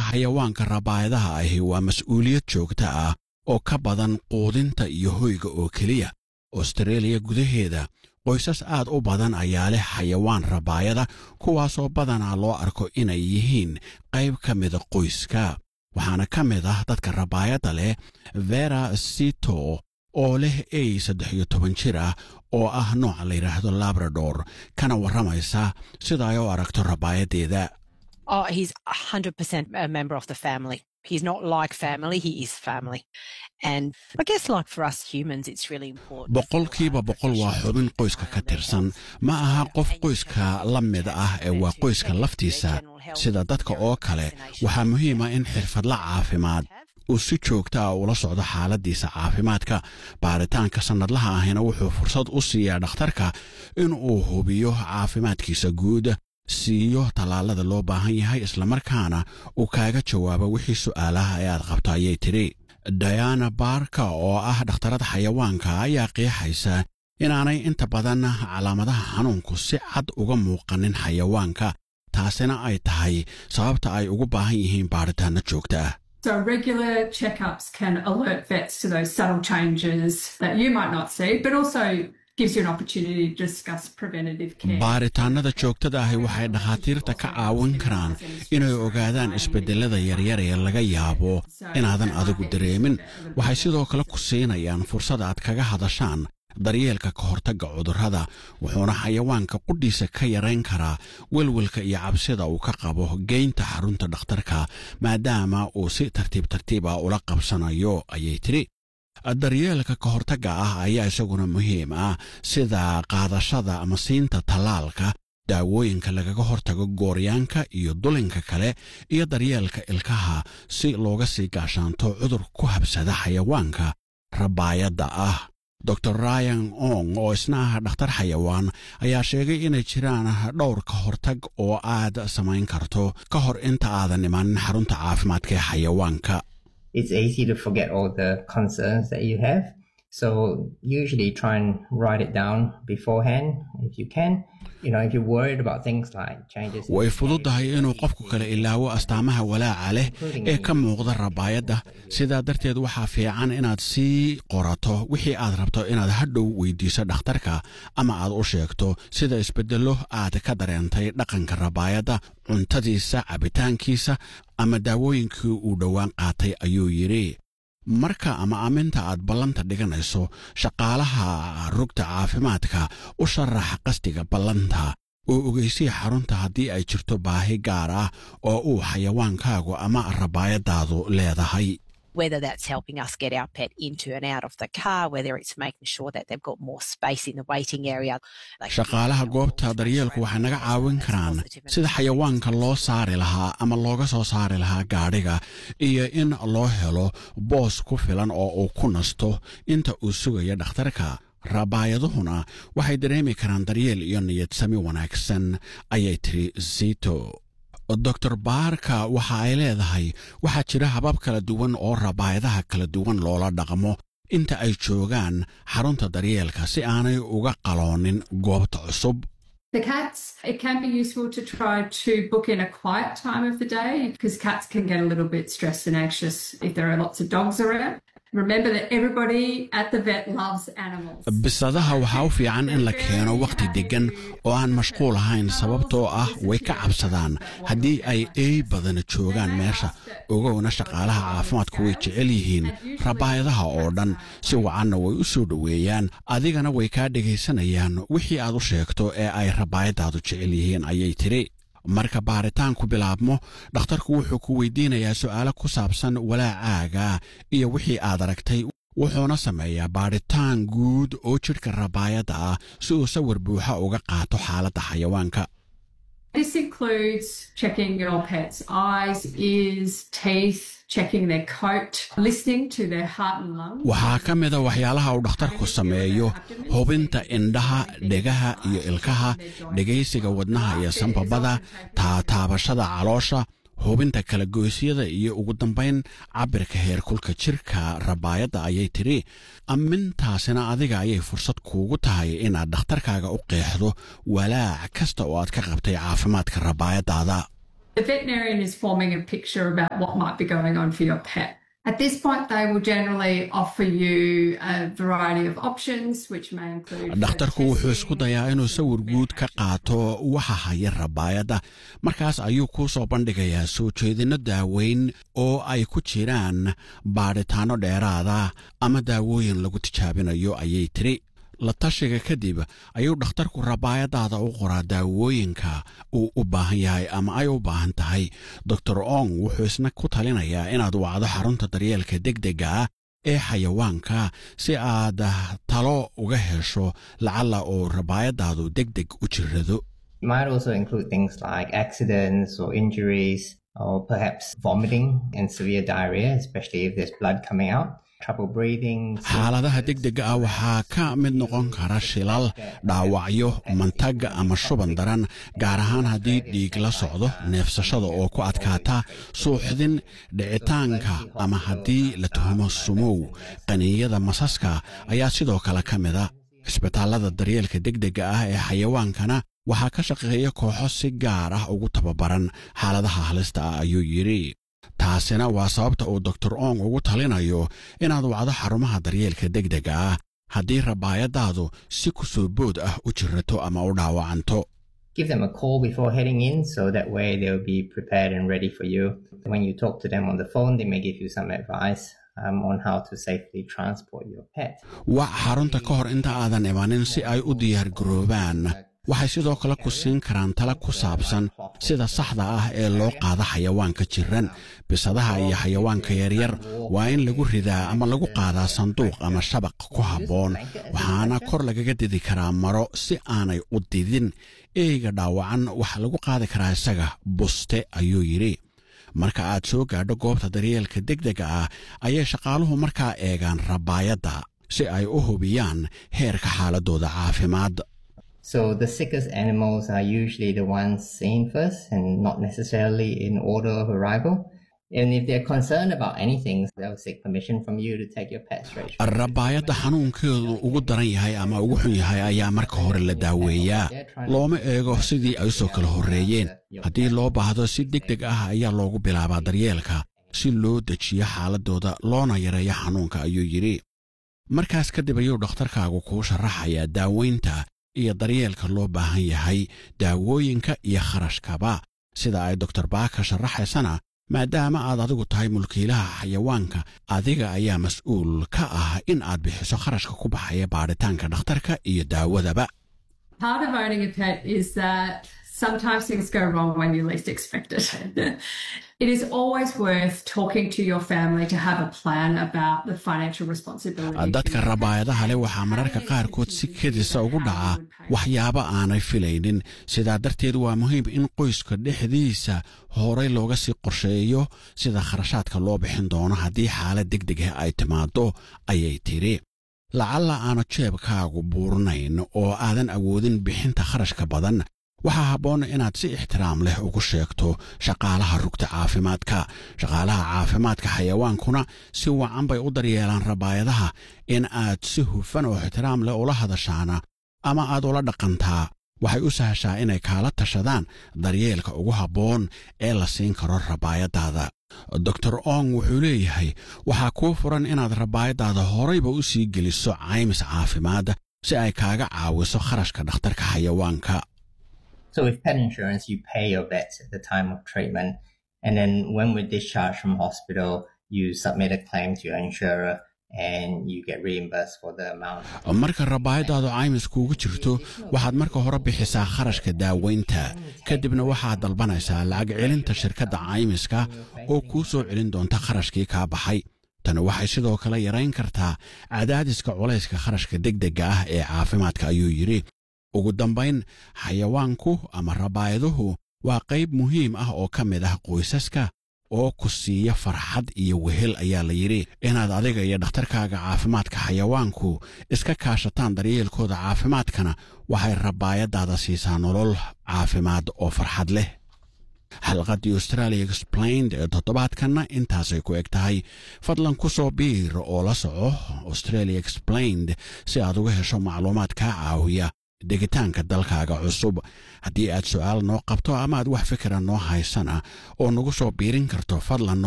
xayawaanka rabaayadaha ahi waa mas'uuliyad joogta ah oo ka badan quudinta iyo hoyga oo keliya austreeliya gudaheeda qoysas aad u badan ayaa leh xayawaan rabaayada kuwaasoo badanaa loo arko inay yihiin qayb ka mida qoyska waxaana ka mid ah dadka rabaayadda leh vera sito oo leh ey saddex iyo toban jir ah oo ah nooca la yidhaahdo labrador kana warramaysa sida ay u aragto rabaayaddeeda Oh, he's 100% a member of the family. He's not like family, he is family. And I guess, like for us humans, it's really important. boqolkiiba boqol waa xubin qoyska ka tirsan ma aha qof qoyska la mid ah ee waa qoyska laftiisa sida dadka oo kale waxaa muhiima in xirfadla caafimaad uu si joogta ah ula socdo xaaladiisa caafimaadka baaritaanka sannadlaha ahina wuxuu fursad u siiyaa dhakhtarka in uu hubiyo caafimaadkiisa guud siiyo tallaalada loo baahan yahay islamarkaana uu kaaga jawaabo wixii su'aalaha ee aad qabto ayay tidhi diana barka oo ah dhakhtarada xayawaanka ayaa qiixaysa inaanay inta badan calaamadaha xanuunku si cad uga muuqanin xayawaanka taasina ay tahay sababta ay ugu baahan yihiin baaritaanno joogta ah So regular checkups can alert vets to those subtle changes that you might not see, but also gives you an opportunity to discuss preventative care. baaritaannada joogtada ahi waxay dhakhaatiirta ka caawin karaan inay ogaadaan isbeddellada yaryar ee laga yaabo inaadan adigu dareemin waxay sidoo kale ku siinayaan fursad aad kaga hadashaan daryeelka ka hortagga cudurrada wuxuuna xayawaanka qudhiisa ka yarayn karaa welwelka iyo cabsida uu ka qabo geynta xarunta dhakhtarka maadaama uu si tartiib tartiib ah ula qabsanayo ayay tidhi daryeelka ka hortagga ah ayaa isaguna muhiim ah sida qaadashada ama siinta tallaalka daawooyinka lagaga hortago gooryaanka iyo dulinka kale iyo daryeelka ilkaha si looga sii gaashaanto cudur ku habsada xayawaanka rabaayadda ah dor ryan ong oo isna ah dhakhtar xayawaan ayaa sheegay inay jiraan dhowr ka hortag oo aad samayn karto ka hor inta aadan imanin xarunta caafimaadka ee xayawaanka it's easy to forget all the concerns that you have. So usually try and write it down beforehand if you can. You know, if you're worried about things like changes. in way behavior, fududahay inuu qofku kale ilaawo astaamaha walaaca leh ee ka muuqda rabaayadda sidaa darteed waxaa fiican inaad sii qorato wixii aad rabto inaad hadhow weydiiso dhakhtarka ama aad u sheegto sida isbeddello aad ka dareentay dhaqanka rabaayadda cuntadiisa cabitaankiisa ama daawooyinkii uu dhowaan qaatay ayuu yidhi marka ama aminta aad ballanta dhiganayso shaqaalaha rugta caafimaadka u sharaxa qasdiga ballanta oo ogeysiya xarunta haddii ay jirto baahi gaar ah oo uu xayawaankaagu ama rabaayadaadu leedahay Whether that's helping us get our pet into and out of the car, whether it's making sure that they've got more space in the waiting area. Like- shaqaalaha goobta daryeelku waxay naga caawin karaan sida xayawaanka loo saari lahaa ama looga soo saari lahaa gaadhiga iyo in loo helo boos ku filan oo uu ku nasto inta uu sugayo dhakhtarka rabaayaduhuna waxay dareemi karaan daryeel iyo niyadsami wanaagsan ayay tiri zito dor baarka waxa ay leedahay waxaa jira habab kala duwan oo rabaayadaha kala duwan loola dhaqmo inta ay joogaan xarunta daryeelka si aanay uga qaloonin goobta cusub The cats, it can be useful to try to book in a quiet time of the day because cats can get a little bit stressed and anxious if there are lots of dogs around. Remember that everybody at the vet loves animals. bisadaha waxaa u fiican in la keeno wakhti deggan oo aan mashquul ahayn sababtoo ah way ka cabsadaan haddii ay eey badana joogaan meesha ogowna shaqaalaha caafimaadku way jecel yihiin rabaayadaha oo dhan si wacanna way u soo dhoweeyaan adigana way kaa dhegaysanayaan wixii aad u sheegto ee ay rabaayadaadu jecel yihiin ayay tidhi marka baaritaanku bilaabmo dhakhtarku wuxuu ku weydiinayaa su'aalo ku saabsan walaacaaga iyo wixii aad aragtay wuxuuna sameeyaa baadhitaan guud oo jidhka rabaayadda ah si uu sawir buuxa uga qaato xaaladda xayawaanka This includes checking your pet's eyes, ears, teeth, checking their coat, listening to their heart and lungs. waxaa ka mida waxyaalaha uu dhakhtarku sameeyo hubinta indhaha dhegaha iyo ilkaha dhegaysiga wadnaha iyo sanbabada taataabashada caloosha hubinta kala goysyada iyo ugu dambayn cabirka heerkulka jirka rabaayadda ayay tidhi ammintaasina adiga ayay fursad kuugu tahay inaad dhakhtarkaaga u qeexdo walaac kasta oo aad ka qabtay caafimaadka rabaayaddaada The veterinarian is forming a picture about what might be going on for your pet. At this point, they will generally offer you a variety of options, which may include. dhakhtarku wuxuu isku dayaa inuu sawir guud ka qaato waxa haya rabaayadda markaas ayuu kuu soo bandhigayaa soo jeedinno daaweyn oo ay ku jiraan baadhitaanno dheeraada ama daawooyin lagu tijaabinayo ayay tiri la tashiga kadib ayuu dhakhtarku rabaayadaada u qoraa daawooyinka uu u baahan yahay ama ay u baahan tahay doctor ong wuxuu isna ku talinayaa inaad wacdo xarunta daryeelka degdega ah ee xayawaanka si aad talo uga hesho lacalla oo rabaayadaadu deg deg u jirrado It might also include things like accidents or injuries, or perhaps vomiting and severe diarrhea, especially if there's blood coming out, trouble breathing. xaaladaha degdega ah waxaa ka mid noqon kara shilal dhaawacyo mantag ama shuban daran gaar ahaan haddii dhiig la socdo neefsashada oo ku adkaata suuxdin dhicitaanka ama haddii la tuhumo sumow qaniiyada masaska ayaa sidoo kale ka mida cisbitaallada daryeelka degdega ah ee xayawaankana waxaa ka shaqeeya kooxo si gaar ah ugu tababaran xaaladaha halista ah ayuu yidhi taasina waa sababta uu doctor ong ugu talinayo inaad wacdo xarumaha daryeelka degdega ah haddii rabaayadaadu si ku soo bood ah u jirato ama u dhaawacanto Give them a call before heading in so that way they'll be prepared and ready for you. When you talk to them on the phone, they may give you some advice um, on how to safely transport your pet. wac xarunta ka hor inta aadan imanin si ay u diyaargaroobaan waxay sidoo kale ku siin karaan tala ku saabsan sida saxda ah ee loo qaado xayawaanka jiran bisadaha iyo xayawaanka yaryar waa in lagu ridaa ama lagu qaadaa sanduuq ama shabaq ku habboon waxaana kor lagaga didi karaa maro si aanay u didin eyga dhaawacan waxaa lagu qaadi karaa isaga buste ayuu yidhi marka aad soo gaadho goobta daryeelka degdega ah ayay shaqaaluhu markaa eegaan rabaayadda si ay u hubiyaan heerka xaaladooda caafimaad So the sickest animals are usually the ones seen first and not necessarily in order of arrival. And if they're concerned about anything, they'll seek permission from you to take your pet straight. rabaayadda xanuunkeedu ugu daran yahay ama ugu xun yahay ayaa marka hore la daaweeyaa looma eego sidii ay usoo kala horreeyeen haddii loo baahdo si deg deg ah ayaa loogu bilaabaa daryeelka si loo dejiyo xaaladooda loona yareeyo xanuunka ayuu yidhi markaas kadib ayuu dhakhtarkaagu kuu sharaxayaa daaweynta iyo daryeelka loo baahan yahay daawooyinka iyo kharashkaba sida ay doktor baaka sharaxaysana maadaama aad adigu tahay mulkiilaha xayawaanka adiga ayaa mas-uul ka ah in aad bixiso kharashka ku baxaya baadhitaanka dhakhtarka iyo daawadaba Part of owning a pet is that sometimes things go wrong when you least expect it. it is always worth talking to your family to have a plan about the financial responsibility. dadka rabaayadaha leh waxaa mararka qaarkood si kedisa ugu dhaca waxyaabo aanay filaynin sidaa darteed waa muhiim in qoyska dhexdiisa horay looga sii qorsheeyo sida kharashaadka loo bixin doono haddii xaalad deg deg ah ay timaado ayay tidhi lacalla aanu jeebkaagu buurnayn oo aadan awoodin bixinta kharashka badan waxaa habboon inaad si ixtiraam leh ugu sheegto shaqaalaha rugta caafimaadka shaqaalaha caafimaadka xayawaankuna si wacan bay u daryeelaan rabaayadaha in aad si hufan oo ixtiraam leh ula hadashaana ama aad ula dhaqantaa waxay u sahashaa inay kaala tashadaan daryeelka ugu habboon ee la siin karo rabaayadaada doctor ong wuxuu leeyahay waxaa kuu furan inaad rabaayadaada horayba u sii geliso caymis caafimaad si ay kaaga caawiso kharashka dhakhtarka xayawaanka So with pet insurance, you pay your vets at the time of treatment. And then when we're discharged from hospital, you submit a claim to your insurer and you get reimbursed for the amount. marka rabaayadaadu caymis kuugu jirto waxaad marka hore bixisaa kharashka daaweynta kadibna waxaad dalbanaysaa lacag celinta shirkadda caymiska oo kuu soo celin doonta kharashkii kaa baxay tani waxay sidoo kale yarayn kartaa cadaadiska culayska kharashka degdega ah ee caafimaadka ayuu yidhi ugu dambayn xayawaanku ama rabaayaduhu waa qayb muhiim ah oo ka mid ah qoysaska oo ku siiya farxad iyo wehel ayaa la yidhi inaad adiga iyo dhakhtarkaaga caafimaadka xayawaanku iska kaashataan daryeelkooda caafimaadkana waxay rabaayadaada siisaa nolol caafimaad oo farxad leh xalqaddii australia explained ee toddobaadkanna intaasay ku eg tahay fadlan ku soo biir oo la soco australia explained si aad uga hesho macluumaad kaa caawiya degitaanka dalkaaga cusub haddii aad su-aal noo qabto ama aad wax fikira noo haysana oo nagu soo biirin karto fadlan